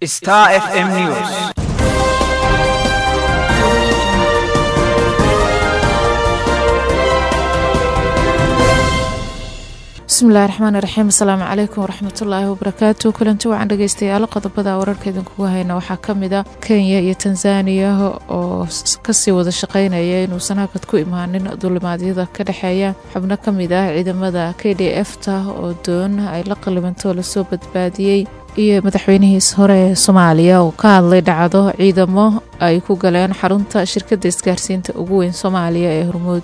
Star FM News. bismillahi raxmaani raxiim asalaamu calaykum waraxmatullaahi wabarakaatu kulanti wacan dhegeystayaal qodobada wararka idinkugu hayna waxaa kamid a kenya iyo tanzaniya oo kasii wada shaqeynaya inuusan hakad ku imaanin duulimaadyada ka dhexeeya xubno kamid ah ciidamada k d f ta oo doon ay la qalibanto lasoo badbaadiyey iyo madaxweynihiis hore ee soomaaliya oo ka hadlay dhacdo ciidamo ay ku galeen xarunta shirkadda isgaarsiinta ugu weyn soomaaliya ee hormuud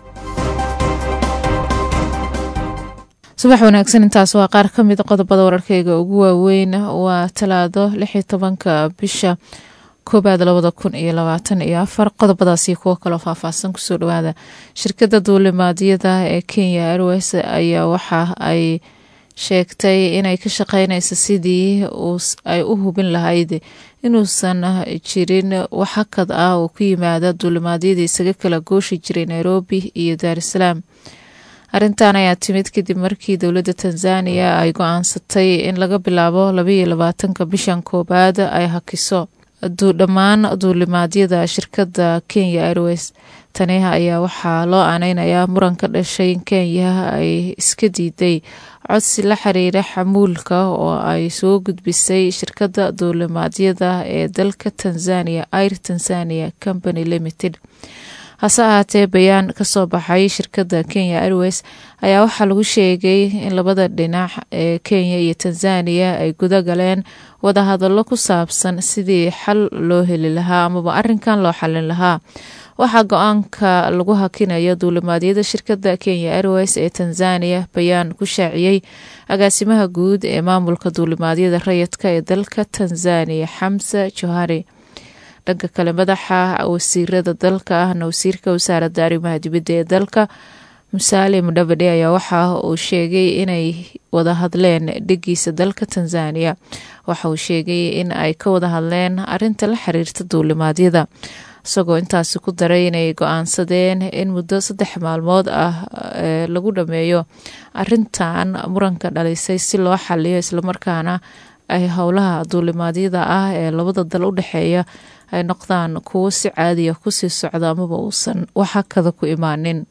subax wanaagsan intaas waa qaar ka mid qodobada wararkeyga ugu waaweyn waa talaado lixii tobanka bisha koobaad labada kun iyo labaatan iyo afar qodobadaasi kuwo kaloo faahfaahsan kusoo dhawaada shirkadda duulimaadyada ee kenya airways ayaa waxa ay sheegtay inay ka shaqeynayso sidii ay u hubin lahayd inuusan jirin wax hakad ah oo ku yimaada duulimaadyadii isaga kala gooshi jiray nairobi iyo daarusalaam arrintan ayaa timid kadib markii dowladda tanzaniya ay go-aansatay in laga bilaabo labaiyo labaatanka bishan koobaad ay hakiso dhammaan duulimaadyada shirkadda kenya airways tani ayaa waxaa loo aaneynayaa muran ka dhashay in kenya ay iska diiday codsi la xiriira xamuulka oo ay soo gudbisay shirkadda duulimaadyada ee dalka tanzania air tanzania company limited hase ahaatee bayaan kasoo baxay shirkadda kenya airways ayaa waxaa lagu sheegay in labada dhinac ee kenya iyo tanzaniya ay guda galeen wadahadallo ku saabsan sidii xal loo heli lahaa amaba arinkan loo xalin lahaa waxaa go-aanka lagu hakinayo duulimaadyada shirkadda kenya airways ee tanzaniya bayaan ku shaaciyey agaasimaha guud ee maamulka duulimaadyada rayidka ee dalka tanzaniya xamse johari dhanka kale madaxa wasiirada dalka ahna wasiirka wasaaradda arrimaha dibadda ee dalka musaale mudhabadhe ayaa waxa uu sheegay inay wada hadleen dhegiisa dalka tanzaniya waxa uu sheegay in ay ka wada hadleen arinta la xiriirta duulimaadyada isagoo intaasi ku daray inay go-aansadeen in muddo saddex maalmood ah lagu dhameeyo arintan muranka dhalisay si loo xaliyo islamarkaana ay howlaha duulimaadyada ah ee labada dal u dhexeeya ay noqdaan kuwo si caadiya kusii socda amaba uusan wax hakada ku imaanin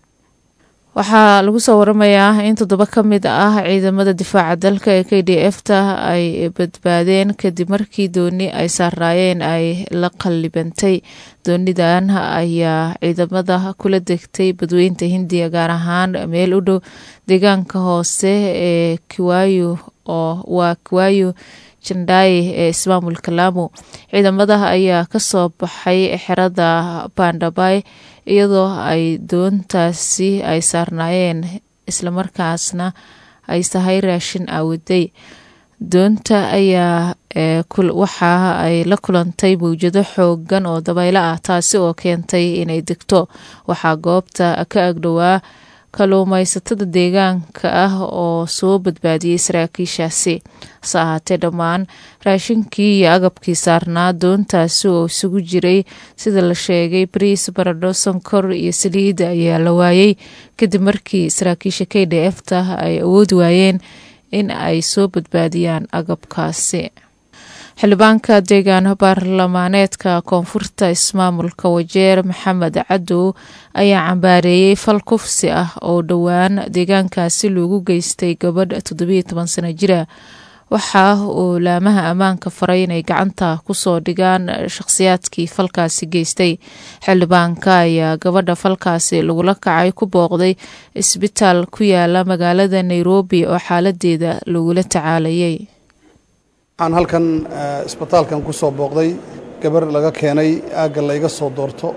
waxaa lagu soo waramayaa in toddoba ka mid ah ciidamada difaaca dalka ee k d f ta ay badbaadeen kadib markii dooni ay saaraayeen ay la qallibantay doonidan ayaa ciidamada kula degtay badweynta hindiya gaar ahaan meel u dhow deegaanka hoose ee kiwayo oo waa kiwayo jandaaye ee ismaamulka laamo ciidamada ayaa kasoo baxay xerada bandhabay iyadoo ay doontaasi ay saarnaayeen islamarkaasna ay sahay raashin aawaday doonta ayaa waxa ay la kulantay mawjado xoogan oo dabaylo ah taasi oo keentay inay degto waxaa goobta ka agdhowaa kaluumaysatada deegaanka ah oo soo badbaadiyey saraakiishaasi hase ahaatee dhammaan raashinkii iyo agabkii saarnaa doontaasi oo isugu jiray sida la sheegay bariis baradho sonkor iyo saliida ayaa la waayey kadib markii saraakiisha k d f ta ay awoodi waayeen in ay soo badbaadiyaan agabkaasi xildhibaanka deegaan baarlamaaneedka koonfurta ismaamulka wajeer maxamed cadow ayaa cambaareeyey fal kufsi ah oo dhowaan deegaankaasi loogu geystay gabadh toddobiyo toban sano jira waxa uu laamaha ammaanka faray inay gacanta kusoo dhigaan shakhsiyaadkii falkaasi geystay xildhibaanka ayaa gabadha falkaasi lagula kacay ku booqday isbitaal ku yaala magaalada nairobi oo xaaladeeda lagula tacaalayay waxaan halkan isbitaalkan ku soo booqday gabar laga keenay aagga layga soo doorto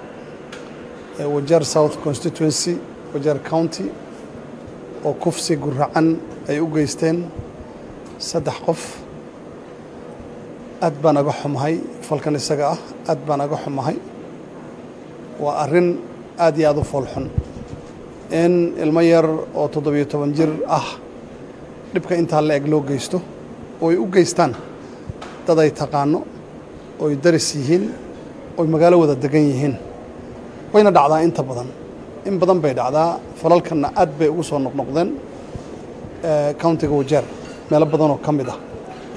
wajeer south constituency wajeer county oo kufsi guracan ay u geysteen saddex qof aad baan aga xumahay falkan isaga ah aad baan aga xumahay waa arrin aad iyo aad u foolxun in ilmo yar oo toddobiyo toban jir ah dhibka intaa la eg loo geysto oo ay u geystaan dad ay taqaano oy daris yihiin oy magaalo wada degan yihiin wayna dhacdaa inta badan in badan bay dhacdaa falalkanna aad bay ugu soo noqnoqdeen countiga wajeer meelo badanoo ka mid ah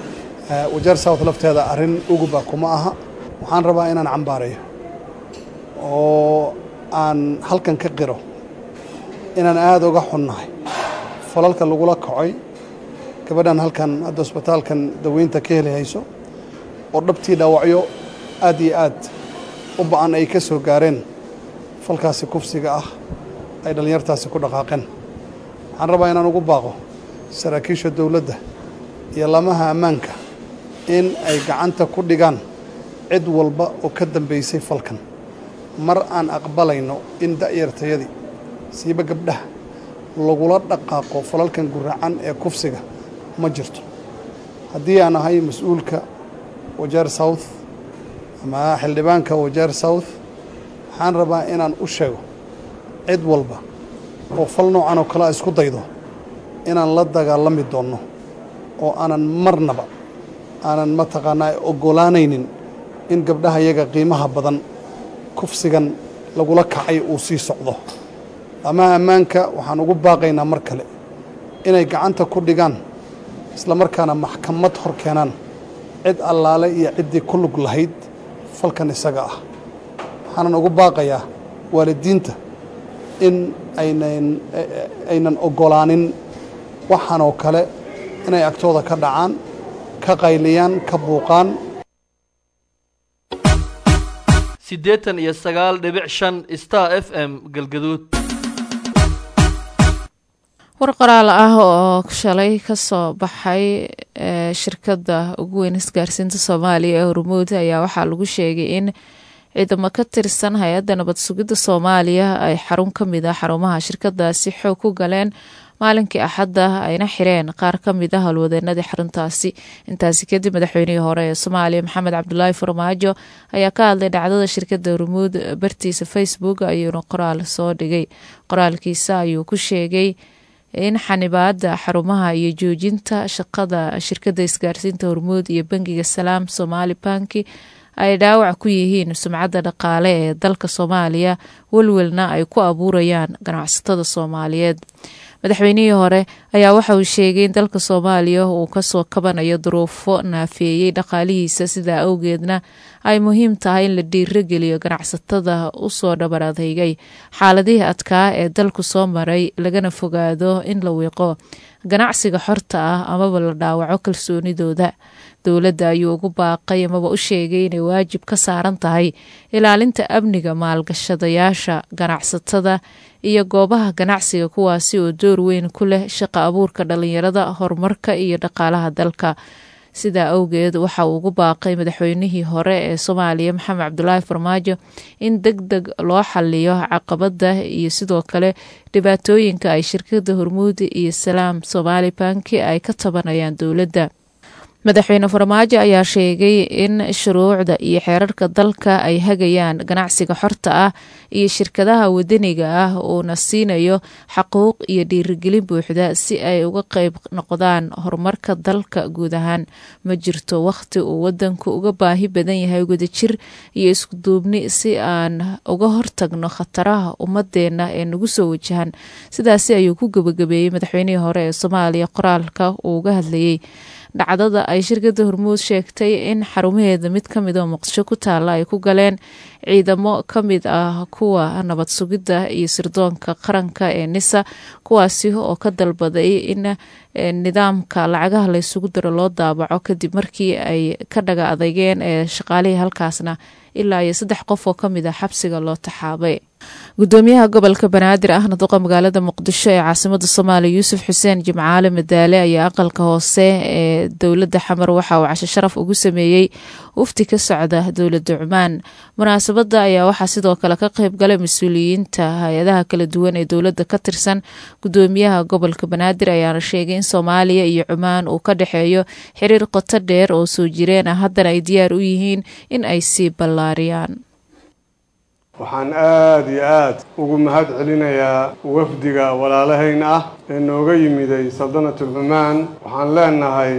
wajeer south lafteeda arrin uguba kuma aha waxaan rabaa inaan cambaarayo oo aan halkan ka qiro inaan aada uga xunnahay falalka lagula kacay gabadhan halkan hadda isbitaalkan daweynta ka heli hayso oo dhabtii dhaawacyo aad iyo aad u ba-an ay ka soo gaareen falkaasi kufsiga ah ay dhallinyartaasi ku dhaqaaqeen waxaan rabaa inaan ugu baaqo saraakiisha dowladda iyo lamaha ammaanka in ay gacanta ku dhigaan cid walba oo ka dambaysay falkan mar aan aqbalayno in da'yartayadii siiba gabdhaha lagula dhaqaaqo falalkan guracan ee kufsiga ma jirto haddii aan ahay mas-uulka wajeer south ama xildhibaanka wajeer south waxaan rabaa inaan u sheego cid walba oo fal noocan oo kalea isku daydo inaan la dagaalami doonno oo aanan marnaba aanan mataqaanaa oggolaanaynin in gabdhaha iyaga qiimaha badan kufsigan lagula kacay uu sii socdo amaha ammaanka waxaan ugu baaqaynaa mar kale inay gacanta ku dhigaan isla markaana maxkamad hor keenaan cid allaale iyo ciddii ku lug lahayd falkan isaga ah waxaanan ugu baaqayaa waalidiinta in aynan aynan oggolaanin waxaan oo kale inay agtooda ka dhacaan ka qayliyaan ka buuqaan siddeetan iyo sagaal dhibic shan star f m galgaduud war qoraal ah oo shalay kasoo baxay shirkadda ugu weyn isgaarsiinta soomaaliya ee hormuud ayaa waxaa lagu sheegay in ciidamo ka tirsan hay-adda nabad sugidda soomaaliya ay xarun ka mid ah xarumaha shirkadaasi xoog ku galeen maalinkii axadda ayna xireen qaar ka mid ah howlwadeenadii xaruntaasi intaasi kadib madaxweynihii hore ee soomaaliya maxamed cabdulaahi farmaajo ayaa ka hadlay dhacdada shirkadda hormuud bartiisa facebook ayuuna qoraal soo dhigay qoraalkiisa ayuu ku sheegay in xanibaada xarumaha iyo joojinta shaqada shirkadda isgaarsiinta hormuud iyo bangiga salaam somaali banki ay dhaawac ku yihiin sumcadda dhaqaale ee dalka soomaaliya welwelna ay ku abuurayaan ganacsatada soomaaliyeed madaxweynihii hore ayaa waxa uu sheegay in dalka soomaaliya uu kasoo kabanayo duruufo naafeeyey dhaqaalihiisa sidaa awgeedna ay muhiim tahay in la dhiirogeliyo ganacsatada usoo dhabar adeygay xaaladihii adkaa ee dalku soo maray lagana fogaado in la wiiqo ganacsiga xorta ah amaba la dhaawaco kalsoonidooda dowladda ayuu ugu baaqay amaba u sheegay inay waajib ka saaran tahay ilaalinta amniga maalgashadayaasha ganacsatada iyo goobaha ganacsiga kuwaasi oo door weyn ku leh shaqa abuurka dhalinyarada horumarka iyo dhaqaalaha dalka sidaa awgeed waxa uu ugu baaqay madaxweynihii hore ee soomaaliya maxamed cabdulaahi farmaajo in deg deg loo xaliyo caqabada iyo sidoo kale dhibaatooyinka ay shirkada hormuud iyo salaam somaali banki ay ka tabanayaan dowladda madaxweyne farmaajo ayaa sheegay in shuruucda iyo xeerarka dalka ay hagayaan ganacsiga xorta ah iyo shirkadaha wadaniga ah uuna siinayo xaquuq iyo dhiirigelin buuxda si ay uga qeyb noqdaan horumarka dalka guud ahaan ma jirto wakhti uu wadanku uga baahi badan yahay wadajir iyo iskuduubni si aan uga hortagno khataraha ummadeena ee nagu soo wajahan sidaasi ayuu ku gebagabeeyey madaxweynihii hore ee soomaaliya qoraalka uu uga hadlayey dhacdada ay shirkadda hormuud sheegtay in xarumaheeda mid ka mid oo muqdisho ku taalla ay ku galeen ciidamo ka mid ah kuwa nabad sugidda iyo sirdoonka qaranka ee nisa kuwaasi oo ka dalbaday in nidaamka lacagaha laysugu daro loo daabaco kadib markii ay ka dhaga adeygeen ee shaqaalihii halkaasna ilaa iyo saddex qof oo ka mid ah xabsiga loo taxaabay gudoomiyaha gobolka banaadir ahna duqa magaalada muqdisho ee caasimada soomaaliya yuusuf xuseen jimcaale madaale ayaa aqalka hoose ee dowladda xamar waxa uu casho sharaf ugu sameeyey wafti ka socda dowladda cumaan munaasabada ayaa waxaa sidoo kale ka qeyb galay mas-uuliyiinta hay-adaha kala duwan ee dowladda ka tirsan gudoomiyaha gobolka banaadir ayaana sheegay in soomaaliya iyo cumaan uu ka dhexeeyo xiriir qoto dheer oo soo jireen ah haddana ay diyaar u yihiin in ay sii ballaariyaan waxaan aada iyo aada ugu mahad celinayaa wafdiga walaalahayn ah ee nooga yimiday saldanatulcumaan waxaan leenahay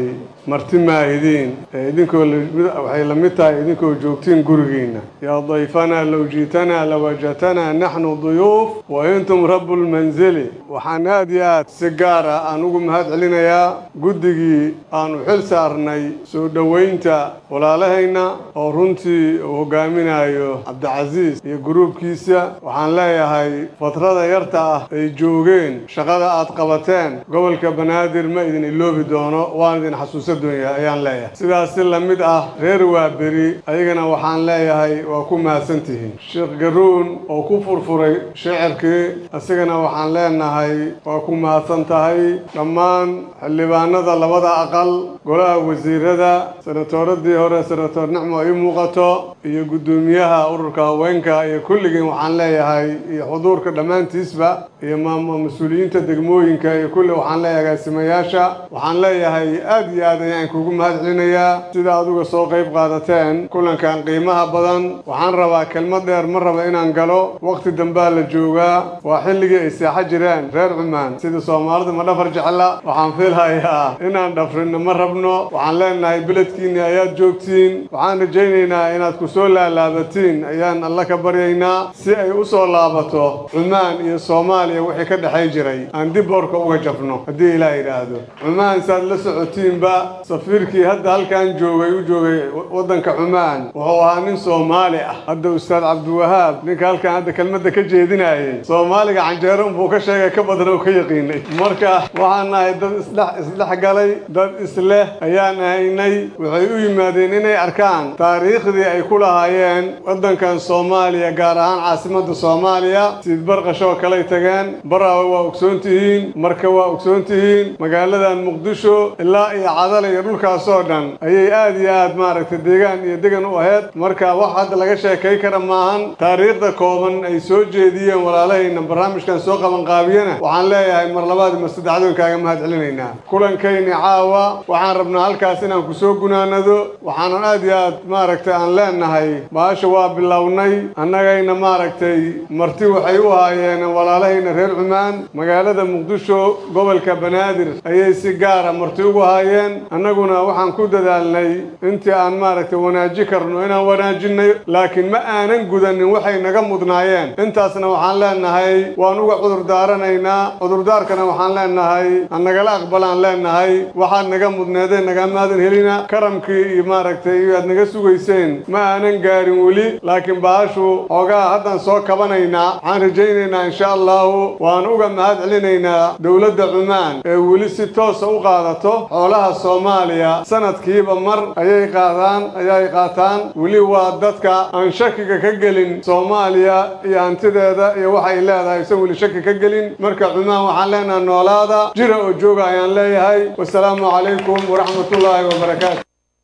marti maahidiin ee idinkoo waxay la mid tahay idinkoo joogtiin gurigiinna yaa dayfanaa low jiitanaa lawajadtanaa naxnu duyuuf wa intum rabu lmanzili waxaan aad iyo aad si gaar ah aan ugu mahad celinayaa guddigii aanu xil saarnay soo dhoweynta walaalahayna oo runtii uu hogaaminayo cabdicasiis iyo gruubkiisa waxaan leeyahay fatrada yarta ah ay joogeen shaqada aad qabateen gobolka banaadir ma idin iloobi doono waan idin xasuusa doonyaa ayaan leeyahay sidaas si la mid ah reer waaberi ayagana waxaan leeyahay waa ku mahadsantihiin sheekh garuun oo ku furfuray shicirkii isagana waxaan leenahay waa ku mahadsan tahay dhammaan xildhibaanada labada aqal golaha wasiirada senatooradii hore senatoor nicmo ay muuqato iyo guddoomiyaha ururka haweenka iyo kulligiin waxaan leeyahay iyo xuduurka dhammaantiisba iyo mas-uuliyiinta degmooyinka iyo kulli waxaan leeyahay agaasimayaasha waxaan leeyahay aad iyo aad ayaan kugu mahad celinayaa sida aduga soo qayb qaadateen kulankan qiimaha badan waxaan rabaa kelmad dheer ma raba inaan galo waqti dambaa la joogaa waa xilligii ay seexo jireen reer cumaan sida soomaalida ma dhafar jecla waxaan fiilhayaa inaan dhafrinno ma rabno waxaan leenahay beledkiinni ayaad joogtiin waxaan rajaynaynaa inaad ku soo laalaabatiin ayaan alla ka baryaynaa si ay u soo laabato cumaan iyo soomaaliya wixii ka dhexay jiray aan dib boorka uga jabno haddii ilaah yidhaahdo cumaan saad la socotiinba safiirkii hadda halkan joogay u joogay waddanka cumaan wuxuu ahaa nin soomaali ah hadda ustaad cabdiwahaab ninka halkan hadda kelmadda ka jeedinayay soomaaliga canjeero unbuu ka sheegay ka badan oo ka yaqiinay marka waxaan nahay dad isdhex isdhex galay dad isleh ayaan ahaynay waxay u yimaadeen inay arkaan taariikhdii ay ku lahaayeen waddankan soomaaliya gaar ahaan caasimadda soomaaliya siid barqashoo kaley tageen baraawe waa ogsoon tihiin marka waa ogsoon tihiin magaaladan muqdisho ilaa iyo cadale iyo dhulkaasoo dhan ayay aad iyo aad maaragtay deegaan iyo degan u ahayd marka wax hadda laga sheekay kara maahan taariikhda kooban ay soo jeediyeen walaalahayna barnaamijkan soo qabanqaabiyana waxaan leeyahay mar labaad mar saddexdoon kaaga mahad celinaynaa kulankayni caawa waxaan rabnaa halkaas inaan ku soo gunaanado waxaanan aad iyo aad maaragtay aan leenahay baasha waa bilownay annagayna maaragtay marti waxay u haayeen walaalahayna reer cumaan magaalada muqdisho gobolka banaadir ayay si gaara marti ugu haayeen annaguna waxaan ku dadaalnay intii aan maaragtay wanaaji karno inaan wanaajinay laakiin ma aanan gudanin waxay naga mudnaayeen intaasna waxaan leenahay waan uga cudurdaaranaynaa cudurdaarkana waxaan leenahay annagala aqbalaan leenahay waxaad naga mudneedeen nagamaadan helina karamkii iyo maaragtay iyo aad naga sugayseen ma aanan gaarin weli laakiin baashu xoogaa haddaan soo kabanaynaa waxaan rajaynaynaa insha allahu waan uga mahad celinaynaa dowladda cumaan ee weli si toosa u qaadato xoolaha soomaaliya sanadkiiba mar ayay qaadaan ayay qaataan weli waa dadka aan shakiga ka gelin soomaaliya iyo hantideeda iyo waxay leedahay isan weli shaki ka gelin marka cumaan waxaan leenahay noolaada jira oo jooga ayaan leeyahay wasalaamu calaykum waraxmatullaahi wabarakaatu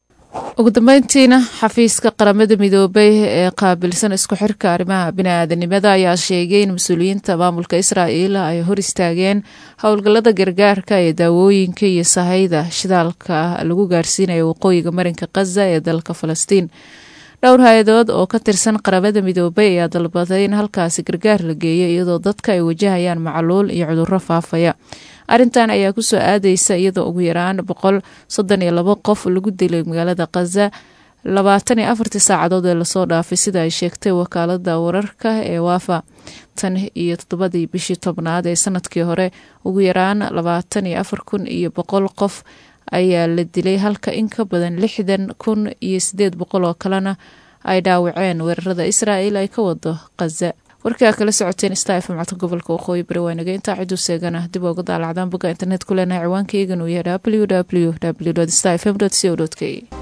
ugu dambeyntiina xafiiska qaramada midoobay ee qaabilsan isku xirka arrimaha bini-aadanimada ayaa sheegay in mas-uuliyiinta maamulka israa'iil ay hor istaageen howlgallada gargaarka ee daawooyinka iyo sahayda shidaalka lagu gaarsiinayo waqooyiga marinka khaza ee dalka falastiin dhowr hay-adood oo ka tirsan qaramada midoobay ayaa dalbaday in halkaasi gargaar la geeyo iyadoo dadka ay wajahayaan macluul iyo cudurro faafaya arrintan ayaa kusoo aadeysa iyadoo ugu yaraan boqol soddon iyo labo qof lagu dilay magaalada khaza labaatan iyo afartii saacadood ee lasoo dhaafay sida ay sheegtay wakaalada wararka ee waafa tan iyo toddobadii bishii tobnaad ee sanadkii hore ugu yaraan labaatan iyo afar kun iyo boqol qof ayaa la dilay halka in ka badan lixdan kun iyo sideed boqol oo kalena ay dhaawaceen weerarada israa'il ay ka wado khaza warkii aa kala socoteen sta fm codka gobolka waqooyi bari waanaga intaa ciduu seegana dib uga daalacdaan bogga internet ku leenahay ciwaankayganu yahay w w w sta fm co k